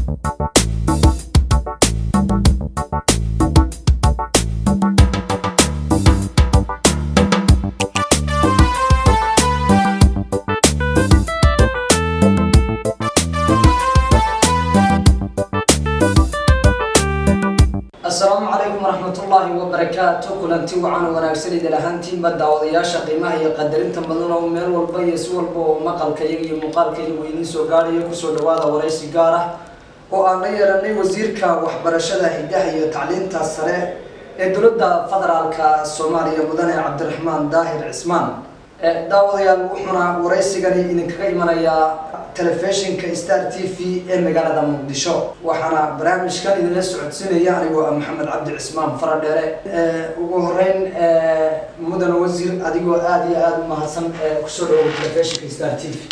asalaamu calaykum waraxmatullaahi wabarakaatu kulanti wacan wanaagsan idil ahaantiinba daawadayaasha qiimaha iyo qadarinta badan oo meel walba iyo si walba oo maqalkayaga iyo muuqaalkayagu idiin soo gaadhayo kusoo dhawaada waraysi gaar ah oo aan la yeelanay wasiirka waxbarashada hidaha iyo tacliinta sare ee dowladda federaalka soomaaliya mudane cabdiraxmaan daahir cismaan daawadayaal wuxuuna waraysigani idinkaga imanayaa telefishinka star t v ee magaalada muqdisho waxaana barnaamijkan idinla socodsiinaya anigoo ah maxamed cabdi cismaan faradheere ugu horeyn mudane wasiir adigoo aada iyo aada u mahadsan kusoo dhawow telefishinka star t v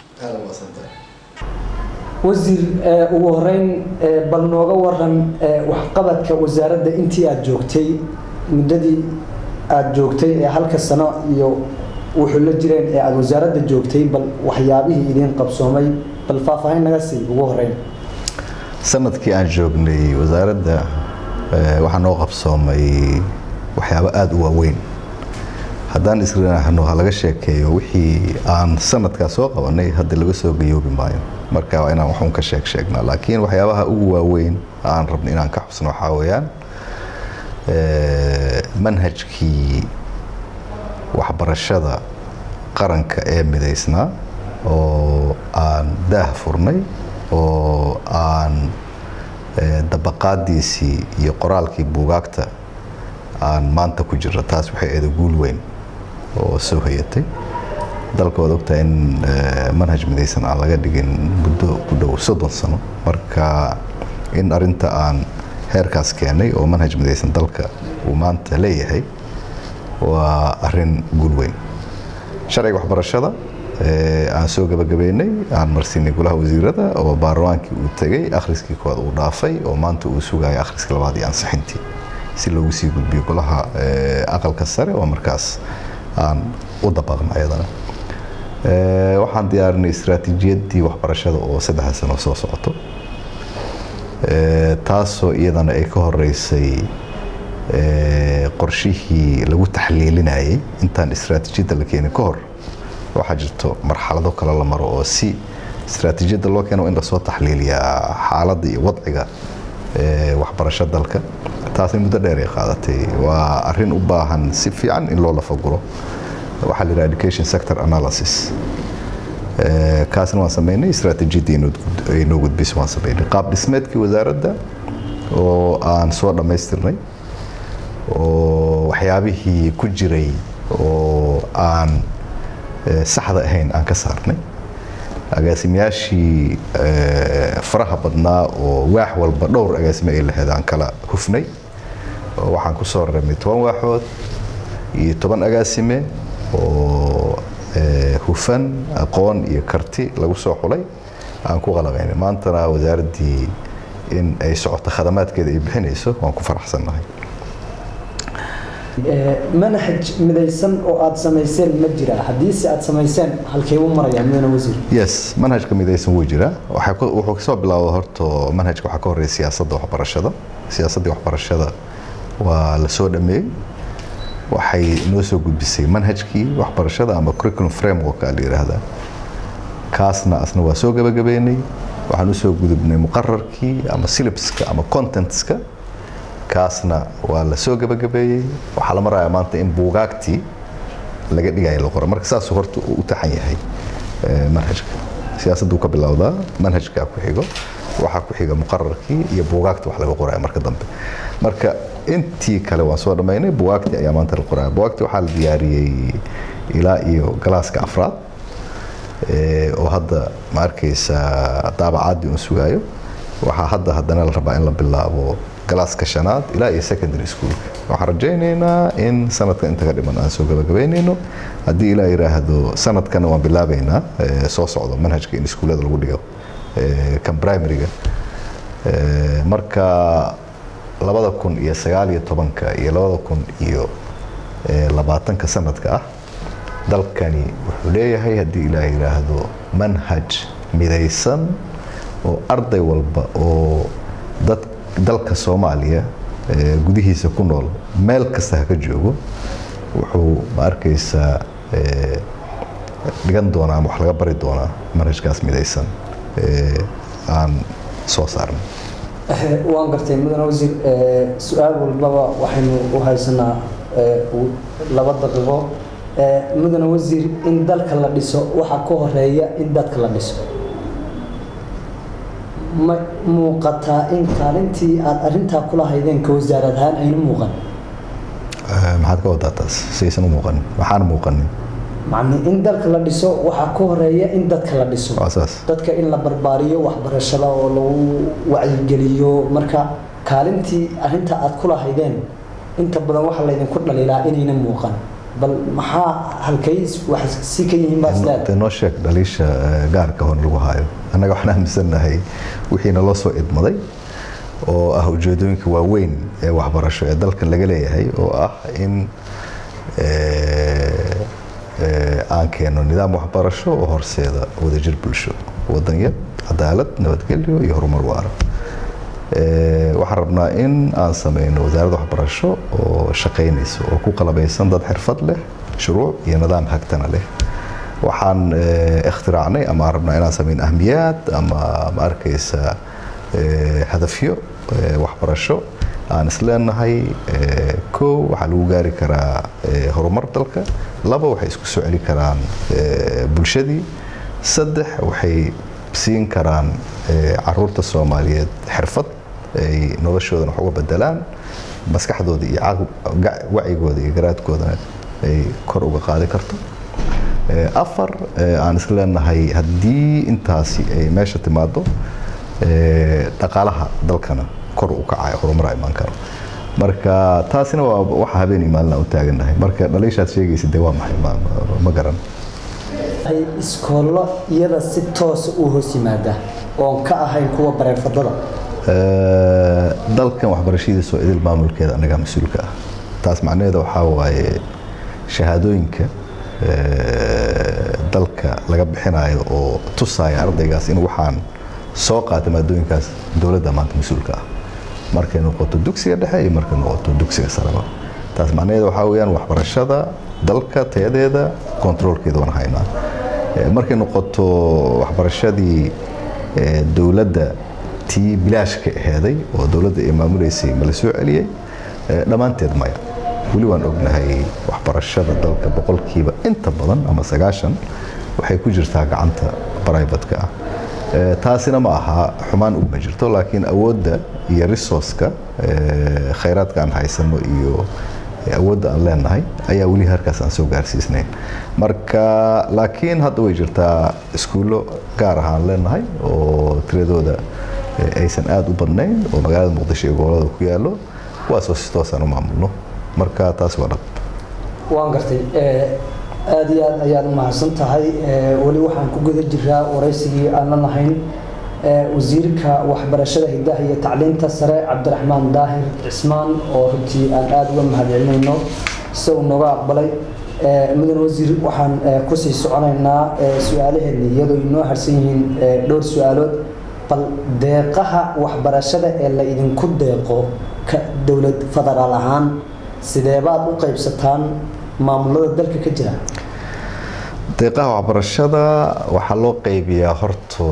wasiir ugu horeyn bal nooga waran waxqabadka wasaaradda intii aada joogtay muddadii aada joogtay ee halka sano iyo wuxuu la jireen ee aada wasaaradda joogtay bal waxyaabihii idiin qabsoomay bal faahfaahin naga sii ugu horeyn sanadkii aan joognay wasaaradda waxaa noo qabsoomay waxyaabo aada u waaweyn haddaan isrinahno ha laga sheekeeyo wixii aan sanadkaa soo qabanay hadda laga soo gayoobi maayo marka waa inaan waxuun ka sheeg sheegnaa laakiin waxyaabaha ugu waaweyn aan rabno inaan ka xusno waxaa weeyaan manhajkii waxbarashada qaranka ee midaysnaa oo aan daah furnay oo aan dabaqaadiisii iyo qoraalkii buugaagta aan maanta ku jira taas waxay eeda guul weyn oo soo hayatay dalka waad ogtahay in manhaj midaysan aan laga dhigin muddo ku dhow soddon sano marka in arinta aan heerkaas keenay oo manhaj midaysan dalka uu maanta leeyahay waa arin guul weyn sharciga waxbarashada aan soo gabagabeynay aan marsiinay golaha wasiirada oo baarlamaankii uu tegay akhriskii koowaad uu dhaafay oo maanta uu sugayo akhriska labaad iyo ansixintii si loogu sii gudbiyo golaha aqalka sare oo markaas aan u dabaqno ayadana waxaan diyaarinay istaraatiijiyadii waxbarashada oo saddexda sano soo socoto taasoo iyadana ay ka horeysay qorshihii lagu taxliilinayay intaan istaraatiijiyadda la keenin ka hor waxaa jirto marxalado kale la maro oo si istaraatiijiyadda loo keeno in lasoo taxliiliyaa xaaladda iyo wadciga waxbarasho dalka taasna muddo dheer ay qaadatay waa arin u baahan si fiican in loo lafaguro waxaa la yidhaha education sector analysis kaasna waan sameynay istaraatiijiyadda ay noo gudbisa waan sameynay qaab dhismeedkii wasaaradda oo aan soo dhammaystirnay oo waxyaabihii ku jiray oo aan saxda ahayn aan ka saarnay agaasimayaashii faraha badnaa oo waax walba dhowr agaasime ay lahayd aan kala hufnay oo waxaan ku soo rarnay toban waaxood iyo toban agaasime oo hufan aqoon iyo karti lagu soo xulay aan ku qalabaynay maantana wasaaraddii in ay socoto khadamaadkeeda ay bixinayso waan ku faraxsannahay manhaj midaysan oo aada samayseen ma jiraa haddiise aada samayseen halkee u marayaa mudane wasiir yes manhajka midaysan wuu jiraa wuxuu kasoo bilaawda horto manhajka waxaa ka horreeya siyaasadda waxbarashada siyaasaddii waxbarashada waa la soo dhameeyey waxay noo soo gudbisay manhajkii waxbarashada ama curriculum framework la yidhaahdaa kaasna asna waa soo gabagabeynay waxaan usoo gudubnay muqararkii ama syllabska ama contentska kaasna waa la soo gabagabeeyey waxaa la marayaa maanta in buugaagtii laga dhigaya la qoro marka saasuu horta u taxan yahay manhajka siyaasadduu ka bilowdaa manhajkaa ku xigo waxaa ku xiga muqararkii iyo buugaagta wax laga qoraya marka dambe marka intii kale waan soo dhammaynay buugaagtii ayaa maanta la qoraya buugaagtii waxaa la diyaariyey ilaa iyo galaaska afraad oo hadda ma arkaysa daabacaadii un sugaayo waxaa hadda haddana la rabaa in la bilaabo galaaska shanaad ilaa iyo secondary schoolka waxaan rajaynaynaa in sanadka inta ka dhiman aan soo gabagabaynayno haddii ilaa yidhaahdo sanadkana waan bilaabaynaa soo socdo manhajka in iskuullada lagu dhigo kan primaryga marka labada kun iyo sagaal iyo tobanka iyo labada kun iyo labaatanka sanadka ah dalkani wuxuu leeyahay haddii ilaah yidhaahdo manhaj midaysan oo arday walba oo dad dalka soomaaliya gudihiisa ku nool meel kasta ha ka joogo wuxuu ma arkaysaa dhigan doonaa ama wax laga bari doonaa manhajkaas midaysan aan soo saarnay waan gartay mudane wasiir su-aal walbaba waxaynu u haysanaa laba daqiiqo mudane wasiir in dalka la dhiso waxaa ka horeeya in dadka la dhiso ma muuqataa in kaalintii aada arintaa kula haydeen ka wasaarad ahaan ayna muuqan maxaad ka wadaa taas saysan u muuqanin maxaan muuqanin macni in dalka la dhiso waxaa ka horeeya in dadka la dhiso waa saas dadka in la barbaariyo waxbarashada oo lagu wacyigeliyo marka kaalintii arinta aada kula haydeen inta badan waxaa laydinku dhaliilaa inayna muuqan bal maxaa halkay wax si ka yihiin baa isleedahay noo sheeg dhaliisha gaarka hon lagu haayo annaga waxaan aaminsannahay wixiina loo soo idmaday oo ah ujeedooyinka waaweyn ee waxbarasho ee dalkan laga leeyahay oo ah in aan keeno nidaam waxbarasho oo horseeda wadajir bulsho wadanyad cadaalad nabadgelyo iyo horumar waara waxaan rabnaa in aan sameyno wasaaradda waxbarasho oo shaqaynayso oo ku qalabaysan dad xirfad leh shuruuc iyo nidaam hagtana leh waxaan ikhtiraacnay ama aan rabnaa inaan sameyn ahmiyaad ama ma arkaysa hadafyo waxbarasho aan isleenahay kow waxaa lagu gaari karaa horumar dalka laba waxay isku soo celi karaan bulshadii saddex waxay siin karaan caruurta soomaaliyeed xirfad ay noloshoodan wax uga bedelaan maskaxdooda iyo wacigooda iyo garaadkoodana ay kor uga qaadi karto afar aan isleenahay haddii intaasi ay meesha timaado dhaqaalaha dalkana kor u kacayo horumar imaan karo marka taasina waa waxa habeenii maalina u taagannahay marka dhaliishaad sheegaysa dee waa maxay ma garan iskoollo iyada si toosa u hoos yimaada oon ka ahayn kuwa bareefadada dalkan waxbarashadiisa oo idil maamulkeeda annagaa mas-uulka ah taas macnaheeda waxaa waaye shahaadooyinka dalka laga bixinayo oo tusaya ardaygaas in waxaan soo qaatay maadooyinkaas dowladda maanta mas-uulka ah markay noqoto dugsiga dhexe iyo markay noqoto dugsiga sareba taas macnaheeda waxaa weyaan waxbarashada dalka tayadeeda kontaroolkeeda waan haynaa markay noqoto waxbarashadii dowladda tii bilaashka aheeday oo dowladda ay maamuleysay ma la soo celiyey dhammaanteed maya weli waan ognahay waxbarashada dalka boqolkiiba inta badan ama sagaashan waxay ku jirtaa gacanta brivatka ah taasina ma aha xumaan uguma jirto laakiin awoodda iyo resourceka khayraadka aan haysano iyo awoodda aan leenahay ayaa weli harkaas aan soo gaarsiisnayn marka laakiin hadda way jirtaa iskuullo gaar ah aan leenahay oo tiradooda aysan aada u badnayn oo magaalada muqdisho iyo gobolada ku yaallo kuwaasoo si toosaan u maamulno marka taas waa dhab waan gartay aada iyo aad ayaad u mahadsan tahay weli waxaan ku guda jiraa waraysigii aan la nahayn wasiirka waxbarashada hidaha iyo tacliinta sare cabdiraxmaan daahir cismaan oo runtii aan aada uga mahadcelinayno sida uu nooga aqbalay mudan wasiir waxaan kusii soconaynaa su-aalaheedna iyadoo inoo harsan yihiin dhowr su-aalood bal deeqaha waxbarashada ee la idinku deeqo ka dowlad federaal ahaan sideebaad u qaybsataan maamulada dalka ka jira deeqaha waxbarashada waxaa loo qaybiyaa horto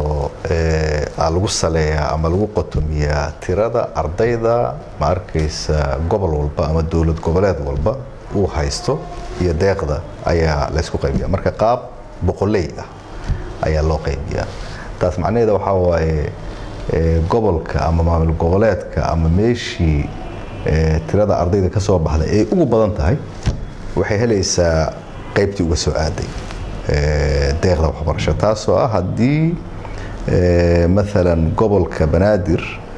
lagu saleeyaa ama lagu qotomiyaa tirada ardayda ma arkaysa gobol walba ama dowlad goboleed walba uu haysto iyo deeqda ayaa laysku qaybiya marka qaab boqoley ah ayaa loo qaybiyaa taas macnaheeda waxaa waaye gobolka ama maamul goboleedka ama meeshii tirada ardayda ka soo baxday ay ugu badan tahay waxay helaysaa qaybtii uga soo aaday deeqda waxbarasho taasoo ah haddii maalan gobolka banaadir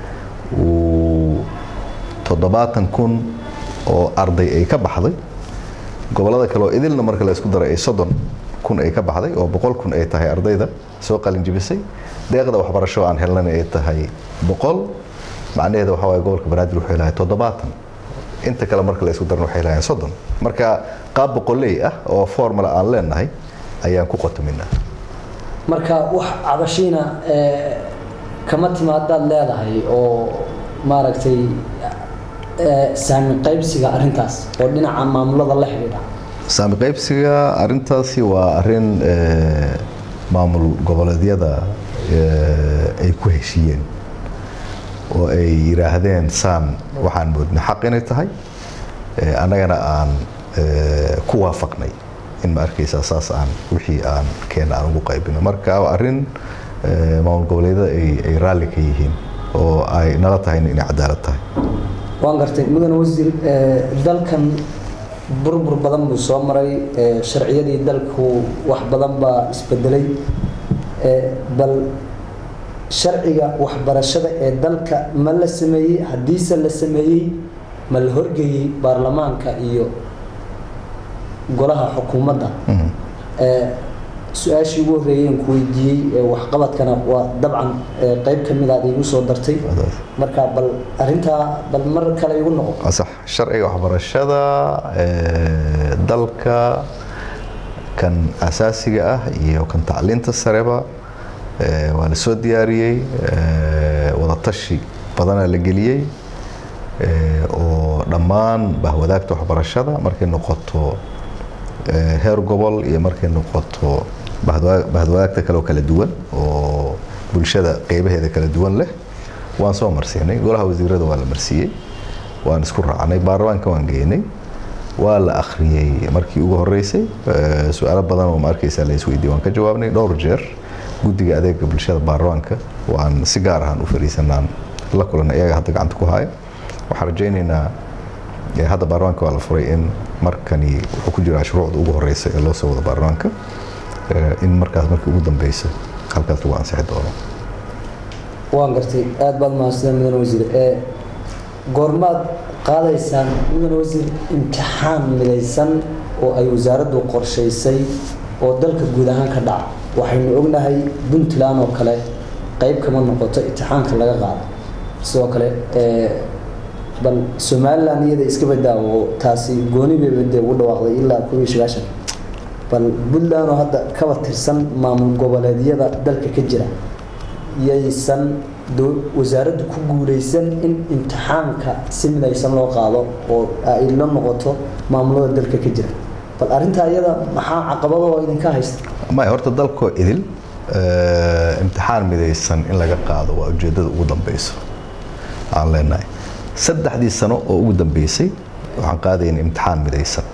uu toddobaatan kun oo arday ay ka baxday gobolada kale oo idilna marka la isku daray ay soddon kun ay ka baxday oo boqol kun ay tahay ardayda soo qalinjibisay deeqda waxbarasho aan helnana ay tahay boqol macnaheeda waxaa waye gobolka banaadir wuxuu helahay toddobaatan inta kale marka la isku darana waxay helayaan soddon marka qaab boqoley ah oo formula aan leenahay ayaan ku qotominaa marka wax cabashiina kama timaadaad leedahay oo maaragtay saami qaybsiga arrintaas oo dhinaca maamulada la xidhiidha saami qaybsiga arintaasi waa arin maamul goboleedyada ay ku heshiiyeen oo ay yidhaahdeen saan waxaan moodnay xaq inay tahay annagana aan ku waafaqnay in ma arkaysaa saas aan wixii aan keena aan ugu qaybino marka waa arrin maamul goboleedyada ay raalli ka yihiin oo ay nala tahayna inay cadaalad tahay waan gartay mudane wasiir dalkan burbur badan buu soo maray sharciyadii dalku wax badan baa isbedelay bal sharciga waxbarashada ee dalka ma la sameeyey haddiise la sameeyey ma la horgeeyey baarlamaanka iyo golaha xukuumadda su-aashii ugu horreeyeen ku weydiiyey waxqabadkana waa dabcan qeyb ka mid aad igu soo dartay marka bal arintaa bal mar kale igu noqo sax sharciga waxbarashada dalka kan asaasiga ah iyo kan tacliinta sareba waa la soo diyaariyey wadatashi badanaa la geliyey oo dhammaan bahwadaagta waxbarashada markay noqoto heer gobol iyo markay noqoto bahwadaagta kaleoo kala duwan oo bulshada qeybaheeda kala duwan leh waan soo marsiinay golaha wasiirada waa la marsiiyey waan isku raacnay baarlamaanka waan geynay waa la akhriyey markii ugu horeysay su-aalo badan oo ma arkaysaa la isweydiiyey waan ka jawaabnay dhowr jeer guddiga adeega bulshada baarlamaanka waan si gaar ahaan u fariisanaan la kulanay iyaga hadda gacanta ku haya waxaan rajaynaynaa hadda baarlamaanka waa la furay in markani wuxuu ku jiraa shuruucda ugu horeysa ee loo soo wado baarlamaanka in markaas markii ugu dambeysa halkaas lagu ansixi doono waan gartay aada baad mahadsan mudane wasiir goormaad qaadaysaan mudane wasiir imtixaan midaysan oo ay wasaaraddu qorshaysay oo dalka guud ahaan ka dhaca waxaynu ognahay puntland oo kale qeyb kama noqoto imtixaanka laga qaado sidoo kale bal somalilan iyada iska badaawo taasi gooni bay bade ugu dhawaaqday ilaa koob iyo sagaashan bal puntland oo hadda kaba tirsan maamul goboleedyada dalka ka jira yaysan wasaaraddu ku guuleysan in imtixaanka si midaysan loo qaado oo ay la noqoto maamulada dalka ka jira bal arrintaa iyada maxaa caqabadoo idinka haysta maya horta dalkoo idil imtixaan midaysan in laga qaado waa ujeeddada ugu dambeyso aan leenahay saddexdii sano oo ugu dambeysay waxaan qaadayna imtixaan midaysan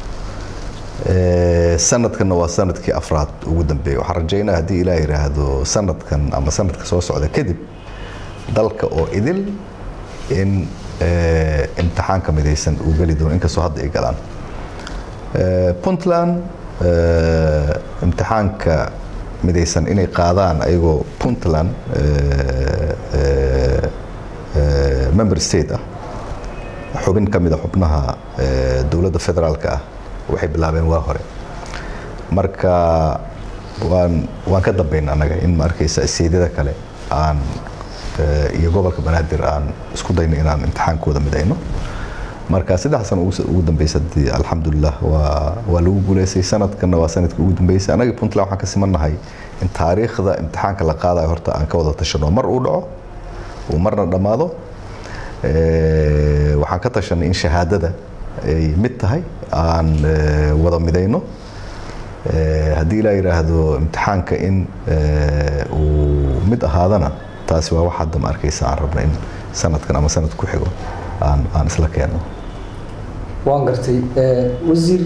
sanadkanna waa sanadkii afraad ugu dambeeyay waxaan rajaynaa haddii ilaah yidhaahdo sanadkan ama sanadka soo socda kadib dalka oo idil in imtixaanka midaysan uu geli doono inkastoo hadda ay galaan puntland imtixaanka midaysan inay qaadaan ayagoo puntland member state ah xubin ka mid a xubnaha dowladda federaalka ah waxay bilaabeen waa hore marka waan waan ka dambayna annaga in ma arkaysa seedyada kale aan iyo gobolka banaadir aan isku dayno inaan imtixaankooda midayno marka saddex sano ugu dambeysa alxamdulilah waa waa lagu guuleystay sanadkanna waa sanadkii ugu dambeysay annaga puntland waxaan ka simannahay in taariikhda imtixaanka la qaadayo horta aan ka wada tashano mar uu dhaco uu marna dhammaado waxaan ka tashanay in shahaadada ay mid tahay aan wada midayno haddii ilaa yidhaahdo imtixaanka in uu mid ahaadana taasi waa wax hadda ma arkaysa aan rabna in sanadkan ama sanad ku xigo aan aan isla keenno waan gartay wasiir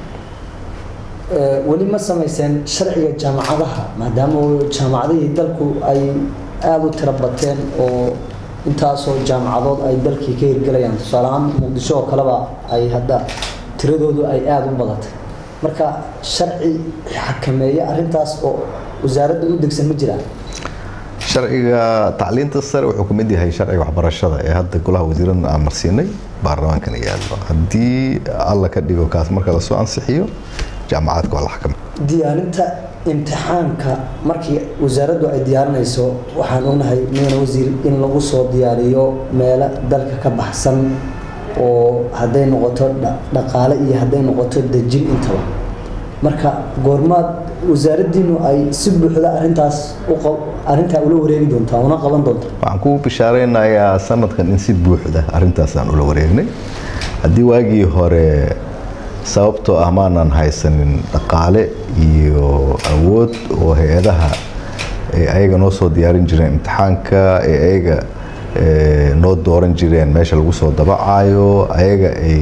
weli ma samayseen sharciga jaamacadaha maadaama jaamacadihii dalku ay aada u tiro bateen oo intaasoo jaamacadood ay dalkii ka hirgelayaan tusaaleahaan muqdisho oo kaleba ay hadda tiradoodu ay aada u badatay marka sharci xakameeya arintaas oo wasaaradda u degsan ma jiraan sharciga tacliinta sare wuxuu ka mid yahay sharciga waxbarashada ee hadda golaha wasiiradna aan marsiinay baarlamaankana yaallo haddii alla ka dhigo kaas marka lasoo ansixiyo jaamacaadka waa la xakamay diyaarinta imtixaanka markii wasaaraddu ay diyaarinayso waxaan ognahay mudane wasiir in lagu soo diyaariyo meelo dalka ka baxsan oo hadday noqoto dhaqaale iyo hadday noqoto dejin intaba marka goormaad wasaaraddiinu ay si buuxda arintaas arintaa ula wareegi doontaa una qaban doontaa waxaan ku bishaaraynayaa sanadkan in si buuxda arintaasaan ula wareegnay haddii waagii hore sababtoo ah maanan haysanin dhaqaale iyo awood oo hay-adaha ayaga noo soo diyaarin jireen imtixaanka ee ayaga noo dooran jireen meesha lagu soo dabacayo ayaga ay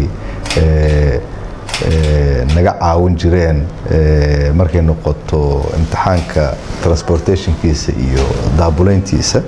naga caawin jireen markay noqoto imtixaanka transportationkiisa iyo daabulayntiisa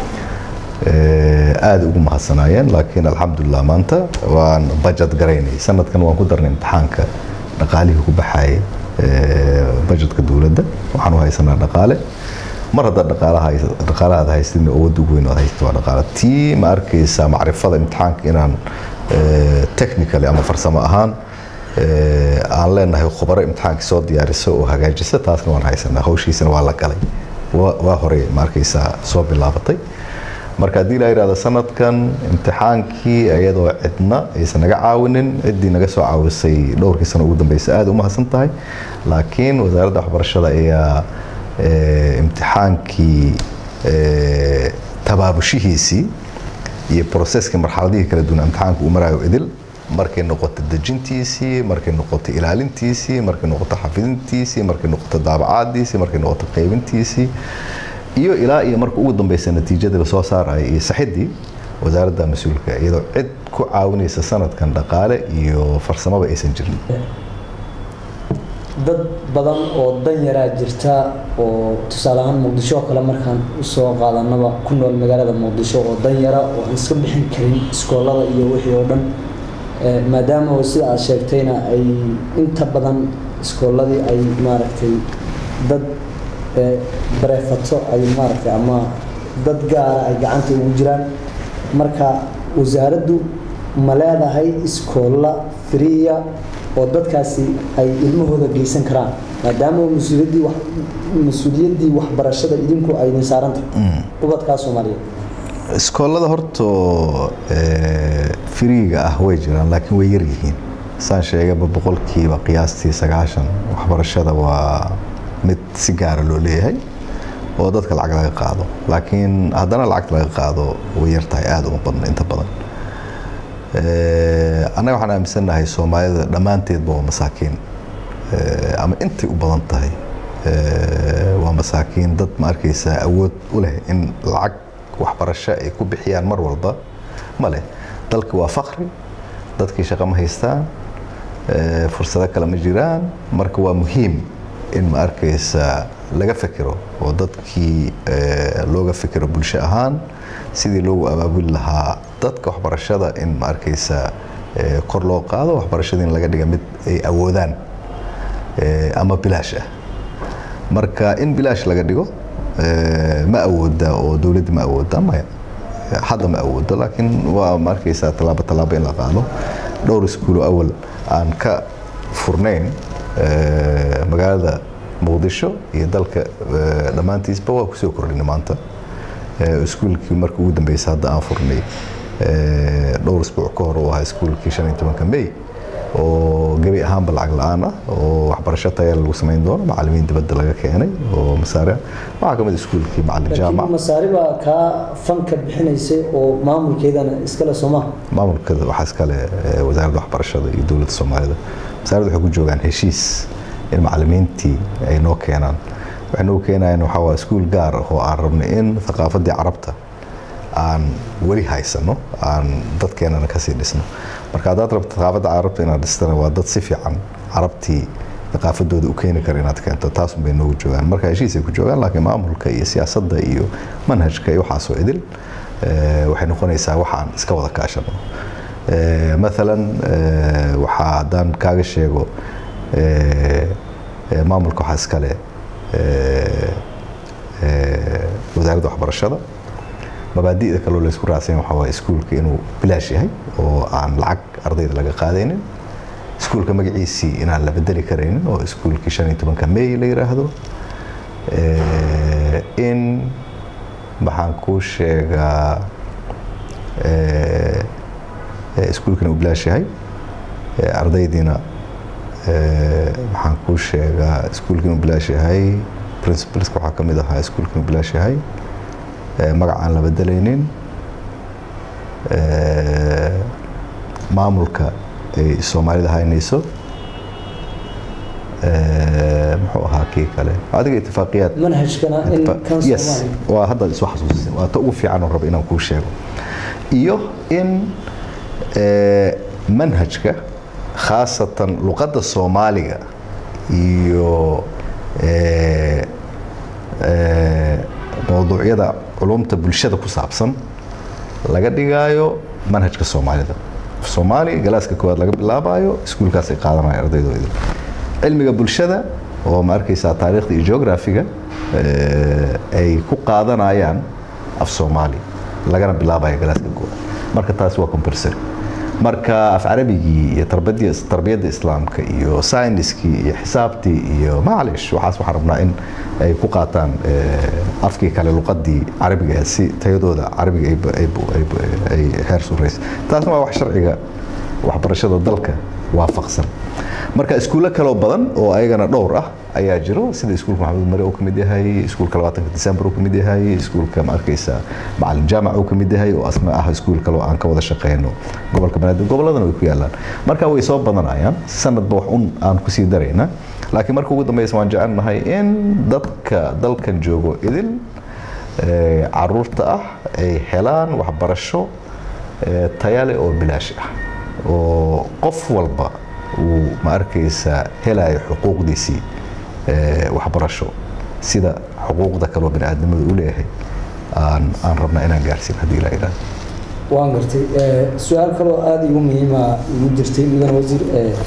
aada ugu mahadsanaayeen laakiin alxamdulilah maanta waan bajet garaynay sanadkan waan ku darnay imtixaanka dhaqaalihii ku baxayay bajetka dowladda waxaan u haysanaa dhaqaale mar haddaad dhaqaalahaad haystin awoodda ugu weyn aad haysto waa dhaqaale tii ma arkaysaa macrifada imtixaanka inaan technically ama farsamo ahaan aan leenahay khubaro imtixaanka soo diyaarisa oo hagaajisa taasna waan haysanaa hawshiisana waa la galay waa hore ma arkaysaa soo bilaabatay marka haddii la yidhahdo sanadkan imtixaankii iyadoo cidna aysan naga caawinin ciddii naga soo caawisay dhowrkii sano ugu dambeysa aada u mahadsan tahay laakiin wasaaradda waxbarashada ayaa imtixaankii tabaabushihiisii iyo broseskii marxaladihii kala duwan imtixaanka uu maraayo idil markay noqoto dejintiisii markay noqoto ilaalintiisii markay noqoto xafidintiisii markay noqoto daabacaadiisii markay noqoto qaybintiisii iyo ilaa iyo marka ugu dambeysa natiijadii lasoo saaraya iyo saxiddii wasaaradda mas-uulka iyadoo cid ku caawinaysa sanadkan dhaqaale iyo farsamaba aysan jirin dad badan oo dan yaraa jirta oo tusaale ahaan muqdisho oo kale markaan usoo qaadanaba ku nool magaalada muqdisho oo dan yara oo aan iska bixin karin iskoolada iyo wixii oo dhan maadaama sida aad sheegtayna ay inta badan iskooladii ay maaragtay dad bareefato ay maaragtay ama dad gaara ay gacanta ugu jiraan marka wasaaraddu ma leedahay iskoolla friya oo dadkaasi ay ilmahooda geysan karaan maadaama mas-uuliyaddii wax mas-uuliyaddii waxbarashada idinku ayna saarantahay ubadkaa soomaaliyeed iskoolada horto friiga ah way jiraan laakiin way yar yihiin saan sheegaba boqolkiiba qiyaastii sagaashan waxbarashada waa mid si gaara loo leeyahay oo dadka lacag laga qaado laakiin haddana lacagta laga qaado way yar tahay aada uma badna inta badan annaga waxaan aaminsannahay soomaalida dhammaanteedba waa masaakiin ama intay u badan tahay waa masaakiin dad ma arkaysaa awood u leh in lacag waxbarasho ay ku bixiyaan mar walba ma leh dalka waa fakri dadkii shaqo ma haystaan fursado kale ma jiraan marka waa muhiim in ma arkaysa laga fekero oo dadkii looga fekero bulsho ahaan sidii loogu abaabuli lahaa dadka waxbarashada in ma arkaysa kor loo qaado waxbarashada in laga dhiga mid ay awoodaan ama bilaash ah marka in bilaash laga dhigo ma awooda oo dowladda ma awooda maya hadda ma awoodo laakiin waa ma arkaysaa tallaabo tallaabo in la qaado dhowr iskuulo awal aan ka furnayn magaalada muqdisho iyo dalka dhammaantiisba waa kusoo kordhinay maanta iskuulkii marka ugu dambeysa hadda aan furnay dhowr isbuuc ka hor uu ahaa iskuulkii shan iyo tobanka may oo gebi ahaanba lacag la-aan ah oo waxbarasho taya lagu samayn doono macalimiin dibadda laga keenay oo masaare waxaa kamid iskuulkii macalin jaamac masaari baa kaa fanka bixinaysay oo maamulkeedana iskale sooma maamulka waxaa iskale wasaaradda waxbarashada iyo dowladda soomaalida wasaaradda waxay ku joogaan heshiis in macalimiintii ay noo keenaan waxay noo keenayaan waxaa waa iskuul gaar ah oo aan rabnay in thaqaafaddii carabta aan weli haysano aan dadkeenana kasii dhisno marka haddaad rabto thaqaafadda carabta inaad dhistana waa dad si fiican carabtii thaqaafadooda u keeni kara inaad keento taasun bay noogu joogaan marka heshiisay ku joogaan laakiin maamulka iyo siyaasadda iyo manhajka iyo waxaasoo idil waxay noqonaysaa waxaan iska wada kaashano maalan waxaa haddaan kaaga sheego maamulka waxaa iskale wasaaradda waxbarashada mabaadi'da kaloo laysku raacsan waxaa waaye iskuulka inuu bilaash yahay oo aan lacag ardayda laga qaadaynin iskuulka magaciisii inaan la bedeli karaynin oo iskuulkii shan iyo tobanka may la yiraahdo in maxaan kuu sheegaa iskuulkana uu bilaash yahay ardaydiina maxaan kuu sheegaa iskuulka inuu bilaash yahay principalska waxaa ka mid ahaa iskuulka inuu bilaash yahay magac aan la bedelaynin maamulka ay soomaalida haynayso muxuu ahaa kii kale adiga itifaaqiyaad manhajkana in kan yes waa hadda isu xasuusisay waa ta ugu fiican oo raba inaan kuu sheego iyo in manhajka khaasatan luqadda soomaaliga iyo mowduucyada culumta bulshada ku saabsan laga dhigaayo manhajka soomaalida soomaali galaaska koowaad laga bilaabayo iskuulkaas ay qaadanaya ardaydooda cilmiga bulshada oo ma arkaysaa taariikhda iyo geografiga ay ku qaadanayaan af soomaali lagana bilaabayo galaaska koowaad marka taasi waa compulsory marka af carabigii iyo tarbiyadda islaamka iyo sayniskii iyo xisaabtii iyo maclish waxaas waxaan rabnaa in ay ku qaataan afkii kale luqadii carabiga si tayadooda carabiga ay heer suraysa taasna waa wax sharciga waxbarashada dalka waafaqsan marka iskuulo kaloo badan oo ayagana dhowr ah ayaa jiro sida iskuulka maxamed mare uu ka mid yahay iskuulka labaatanka december uu ka mid yahay iskuulka ma arkaysa macalin jaamac uu ka mid yahay oo asna ah iskuul kaloo aan ka wada shaqeyno gobolka banaadir gobolladana way ku yaalaan marka way soo badanayaan sanadba wax un aan kusii darayna laakiin marka ugu dambeysa waan jecelnahay in dadka dalkan joogo idil caruurta ah ay helaan waxbarasho tayale oo bilaash ah oo qof walba uu ma arkaysa helayo xuquuqdiisii waxbarasho sida xuquuqda kaloo bani aadamadu u leeyahay aan aan rabnaa inaan gaarsiin haddii la yidhaahdo waan gartay su-aal kaloo aada igu muhiima igu jirtay mudane wasiir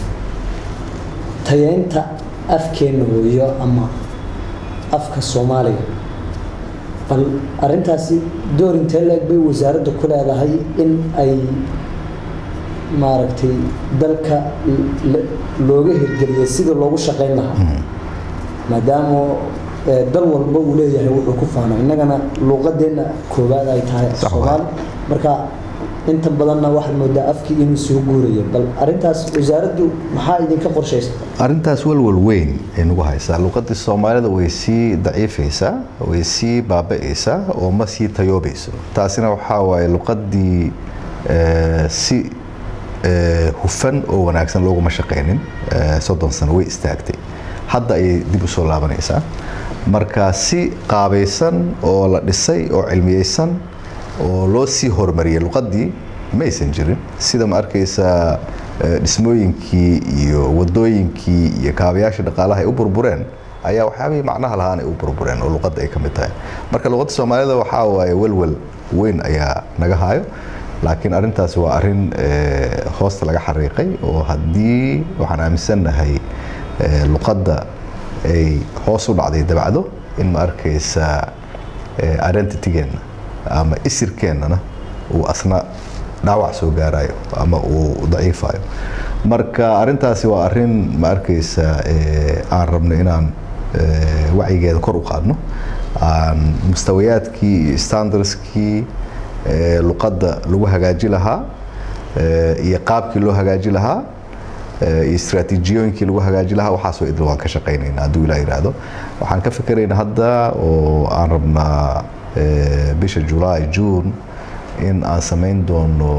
tayeynta afkeenna hooyo ama afka soomaaliga bal arintaasi door intee la-eg bay wasaaradda ku leedahay in ay maaragtay dalka looga hirgeliyay sida loogu shaqayn lahaa maadaama dal walba uu leeyahay wuxuu ku faano innagana luuqadeenna koowaad ay tahay soomaali marka inta badanna waxaad moodaa afkii inuu soo guuraya bal arintaas wasaaraddu maxaa idinka qorshaysa arrintaas walwal weyn ay nagu haysaa luqadii soomaalida way sii daciifaysaa way sii baaba'aysaa oo ma sii tayoobayso taasina waxaa waaye luqadii si hufan oo wanaagsan looguma shaqaynin soddon sano way istaagtay hadda ayay dib u soo laabanaysaa marka si qaabaysan oo la dhisay oo cilmiyeysan oo loo sii horumariyay luqadii maysan jirin sida ma arkaysaa dhismooyinkii iyo wadooyinkii iyo kaabayaashii dhaqaalaha ay u burbureen ayaa waxyaabihii macnaha lahaan ay u burbureen oo luqadda ay ka mid tahay marka luqadda soomaalida waxaa waaye welwel weyn ayaa naga hayo laakiin arrintaasi waa arrin hoosta laga xariiqay oo haddii waxaan aaminsannahay luqadda ay hoos u dhacday dabacdo in ma arkaysa identitygeenna ama isirkeennana uu asna dhaawac soo gaarayo ama uu daciifayo marka arrintaasi waa arrin ma arkaysa aan rabno inaan wacyigeeda kor u qaadno aan mustawayaadkii iyo standardskii luqadda lagu hagaaji lahaa iyo qaabkii loo hagaaji lahaa iyo istraatiijiyooyinkii lagu hagaaji lahaa waxaasoo idil waan ka shaqaynaynaa hadduu ilaa yidhaahdo waxaan ka fikeraynaa hadda oo aan rabnaa bisha julaay june in aan samayn doono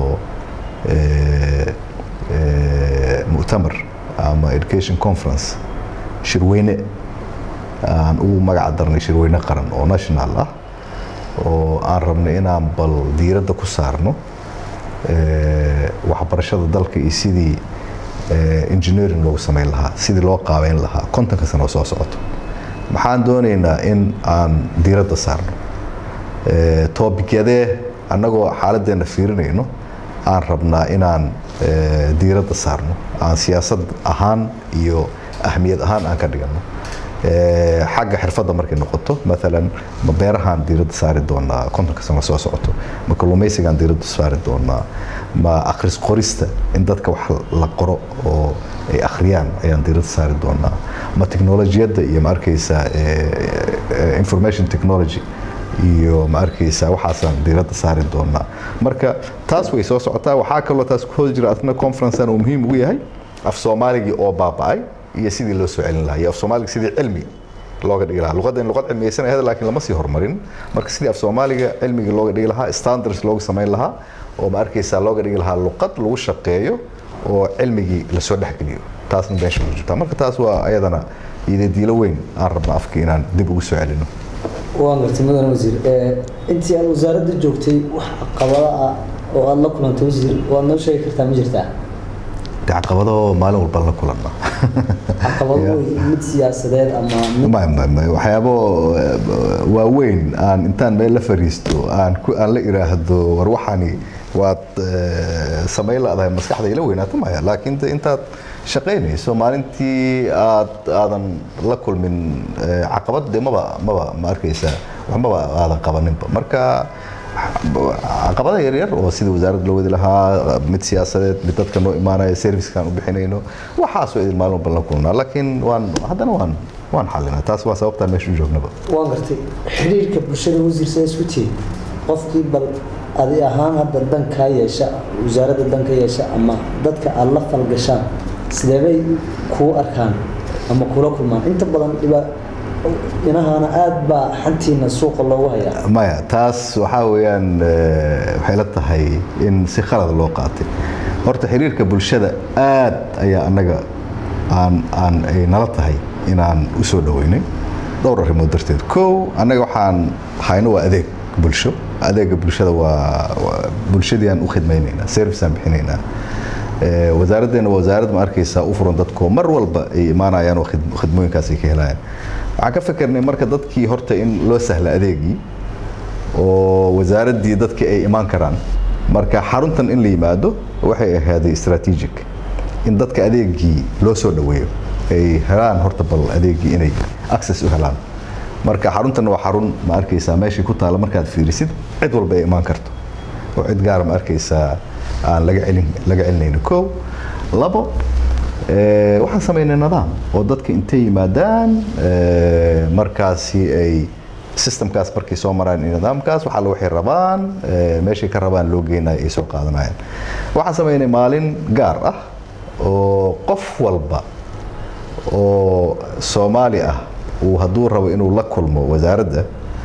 mu'tamar ama education conference shirweyne aan ugu magaca darnay shirweyne qaran oo national ah oo aan rabnay inaan bal diiradda ku saarno waxbarashada dalka iyo sidii engineering loogu samayn lahaa sidii loo qaabeyn lahaa kontonka sano soo socoto maxaan doonaynaa in aan diiradda saarno toobikyadee annagoo xaaladeenna fiirinayno aan rabnaa inaan diiradda saarno aan siyaasad ahaan iyo ahmiyad ahaan aan ka dhigano xagga xirfadda markay noqoto maalan ma beerahaan diiradda saari doonaa kontonka sano soo socoto ma kalluumaysigaan diiradda saari doonaa ma akhris qorista in dadka wax la qoro oo ay akhriyaan ayaan diiradda saari doonaa ma teknolojiyadda iyo ma arkaysaa information technology iyo ma arkaysaa waxaasaan diiradda saari doonaa marka taas way soo socotaa waxaa kaloo taas ku hoos jira asna conferencean uu muhiim ugu yahay af soomaaligii oo baaba'ay iyo sidii loo soo celin lahaa iyo af soomaaliga sidii cilmi looga dhigi lahaa luqadda in luqad cilmiyeysan ahayd laakiin lama sii horumarin marka sidii af soomaaliga cilmigii looga dhigi lahaa standards looga samayn lahaa oo ma arkaysaa looga dhigi lahaa luqad lagu shaqeeyo oo cilmigii lasoo dhexgeliyo taasna meesha ku jirta marka taas waa ayadana idadiilo weyn aan rabna afka inaan dib ugu soo celino waan gartay mudan wasiir intii aad wasaaradda joogtay wax caqabado ah oo aada la kulantay wasiir waad noo sheegi kartaa ma jirtaa de caqabado maalin walba la kulanna caqabado mid siyaasadeed ama mid may may may waxyaabo waaweyn aan intaan meel la fariisto aan ku aan la iraahdo war waxani waad samayn la-dahay maskaxda ila weynaato maya laakiin de intaad shaqaynayso maalintii aad aadan la kulmin caqabad de maba maba ma arkaysaa waxmaba aadan qabaninba marka caqabada yaryar oo sida wasaaradda loo wadi lahaa mid siyaasadeed mid dadka noo imaanaya servicekaan u bixinayno waxaasoo idin maalin walba la kulnaa laakiin waan haddana waan waan xalinaa taas waa sababtaan meesha u joognaba waan gartay xiriirka bulshada wasiir see isku tihi qofkii bal adi ahaan hadda dan kaa yeesha wasaaradda dan ka yeesha ama dadka aada la falgashaan sideebay kuu arkaan ama kula kulmaan inta badan dhiba inahaana aada baa xantiina suuqa loogu hayaa maya taas waxaa weeyaan waxay la tahay in si khalad loo qaatay horta xiriirka bulshada aad ayaa annaga aan aan ay nala tahay inaan u soo dhoweynay dhowr arrimood darteed kow annaga waxaan hayno waa adeeg bulsho adeega bulshada waa bulshadii aan u khidmaynaynaa service aan bixinaynaa wasaaraddeena waa wasaarad ma arkaysaa u furan dadkoo mar walba ay imaanayaan oo khidmooyinkaas ay ka helayaan waxaan ka fikirnay marka dadkii horta in loo sahla adeegii oo wasaaraddii dadkii ay imaan karaan marka xaruntan in la yimaado waxay ahaaday strategic in dadka adeegii loo soo dhoweeyo ay helaan horta bal adeegii inay access u helaan marka xaruntan waa xarun ma arkaysaa meeshii ku taala markaad fiirisid cid walba ay imaan karto oo cid gaara ma arkaysaa aan laga celin laga celinayno kow labo waxaan samaynay nidaam oo dadka intay yimaadaan markaasi ay systemkaas markay soo maraan nidaamkaas waxaa la waxay rabaan meeshay ka rabaan loo geynayo ay soo qaadanayaan waxaan samaynay maalin gaar ah oo qof walba oo soomaali ah uu hadduu rabo inuu la kulmo wasaaradda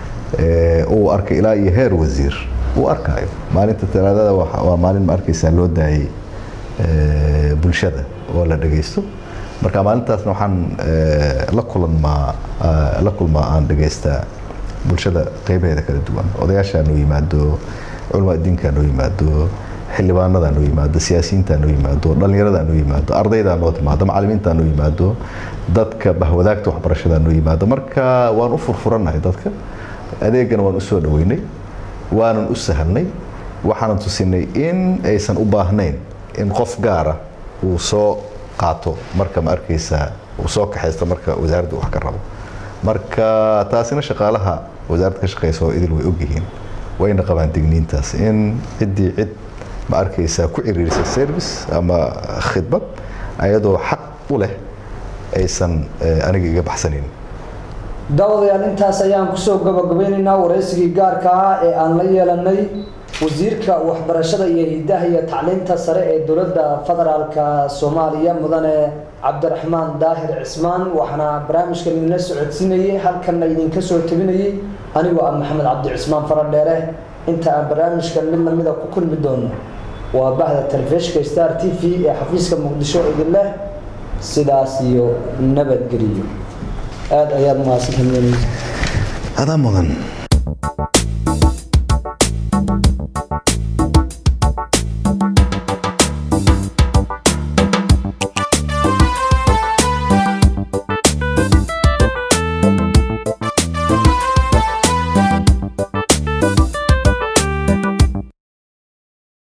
uu arkay ilaa iyo heer wasiir uu arkaayo maalinta talaadada waa maalin ma arkaysaa loo daayay bulshada oo la dhagaysto marka maalintaasna waxaan la kulmaa la kulmaa aan dhagaystaa bulshada qeybaheeda kala duwan odayaashaa noo yimaado culamaa diinkaa noo yimaado xildhibaanadaa noo yimaado siyaasiyiintaa noo yimaado dhallinyaradaa noo yimaado ardaydaa noo timaado macallimiintaa noo yimaado dadka bahwadaagta waxbarashadaa noo yimaado marka waan u furfurannahay dadka adeegana waan u soo dhoweynay waanan u sahlnay waxaanan tusinay in aysan u baahnayn in qof gaara uu soo qaato marka ma arkaysaa uu soo kaxaysto marka wasaaradda wax ka rabo marka taasina shaqaalaha wasaaradda ka shaqeysa oo idil way ogyihiin wayna qabaan digniintaas in ciddii cid ma arkaysaa ku ciriirisa service ama khidmad ayadoo xaq u leh aysan aniga iga baxsanin daawadayaal intaas ayaan kusoo gabagabeynaynaa waraysigii gaarka ah ee aan la yeelanay wasiirka waxbarashada iyo hidaha iyo tacliinta sare ee dowladda federaalka soomaaliya mudane cabdiraxmaan daahir cismaan waxaana barnaamijkan idinla socodsiinayay halkanna idinka soo tabinayay anigoo ah maxamed cabdi cismaan faradheere inta aan barnaamijkan mid lamida ku kulmi doono waa bahda telefishinka star t v ee xafiiska muqdisho idin leh sidaas iyo nabadgeliyo aada ayaad mahadsantahay adaa mudan